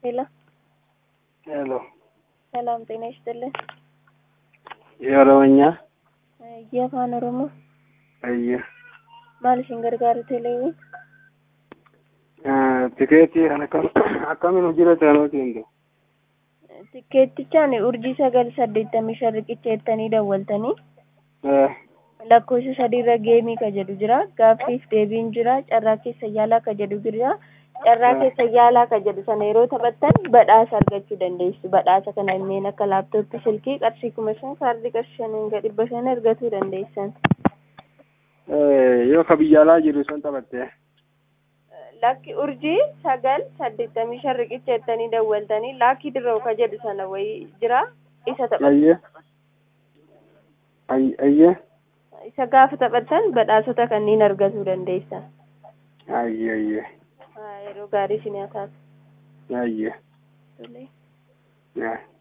ሄሎ ሄሎ ሰላም ጤና ይስጥልን። የኦሮምኛ የአፋን ኦሮሞ ayye maal isin gargaaru teleewwan tikeetii kan akkam akkamiin hojii taanoti hinde tikkeettichaan urjii sagal saddeettamii shan riqicha jettanii dawwaltanii lakkoofsa sadiirra geemii ka jedhu jira gaaffiif deebiin jira carraa keessa yaalaa ka jedhu jira carraa keessa yaalaa ka jedhu sana yeroo taphattan badhaasa argachuu dandeessu badhaasa kana inneen akka laaptooppii silkii qarshii kuma shan kaardii qarshii shaniin gadi dhibba shan argachuu dandeessan yoo ka biyya alaa jiru sun taphatte lakki urjii sagal saddeettamii shan riqicha jettanii dawwaltanii laakii dirroo ka jedhu sana wayii jira isa taphattan ayye ayye isa gaafa taphattan badhaasota kanneen argachuu dandeessan ayye ayye yeroo gaarii isin haa taatu. ayye Tolee. Yeah.